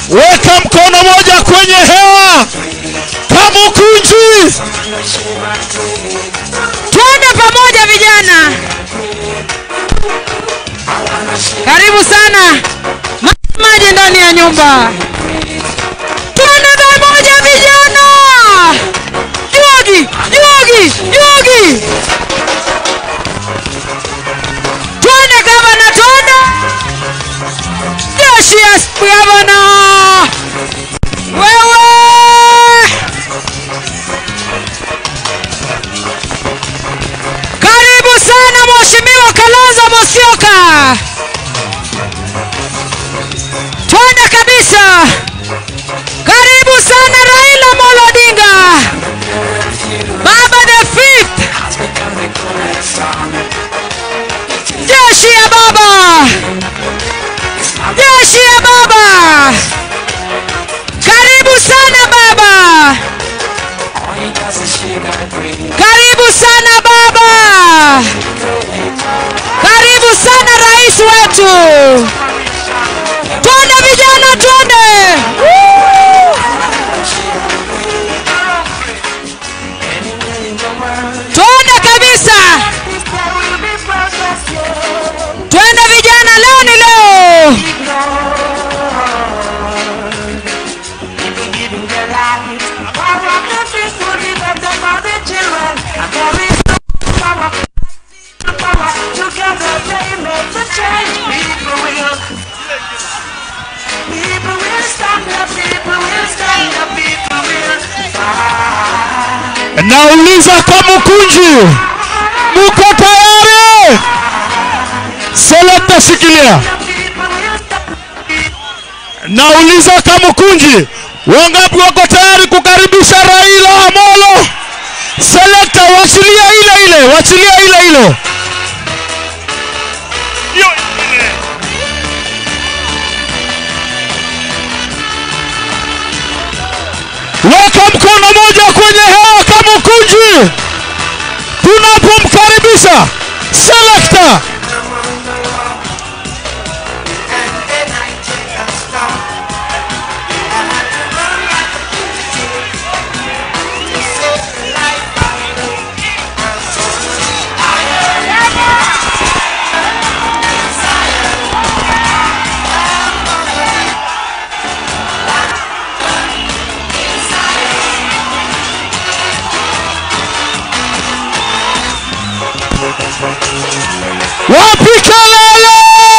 weka mkono moja kwenye hewa kamukunji Tuende pamoja vijana. Karibu sana. Ma- Maji ndani ya nyumba. Tuende pamoja vijana. Jugi, jugi, jugi. Tuende gavana, tuende. Jeshi ya gavana. Wewe. Karibu sana Mheshimiwa Kalonzo Musyoka. Twende kabisa. Karibu sana Raila Amolo Odinga. Baba the fifth. Jeshi ya baba. Jeshi ya baba. Karibu sana baba. Karibu sana baba. Karibu sana rais wetu. Twende vijana, twende. Woo! Twende kabisa. Twende vijana, leo ni leo. Together they make the change. People will. People will stand up. People will stand up. People will fight. nauliza kamukunji muko tayari selekta shikilia People will stand nauliza kamukunji wangapi wako tayari kukaribisha raila amolo selekta wachilia ile ile wachilia ile ile Hiyo ile. weka mkono moja kwenye hewa kamukunji tunapomkaribisha selekta wapi kelele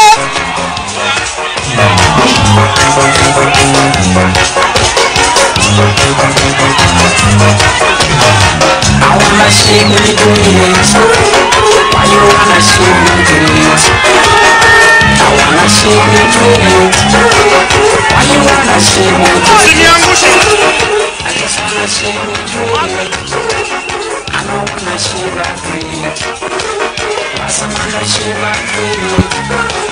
I wanna see when you do it. Why you wanna see when you do it? I wanna see when you do it. Why you wanna see when you do it? I just wanna see when you do it. I don't wanna see that green. I wanna see that green.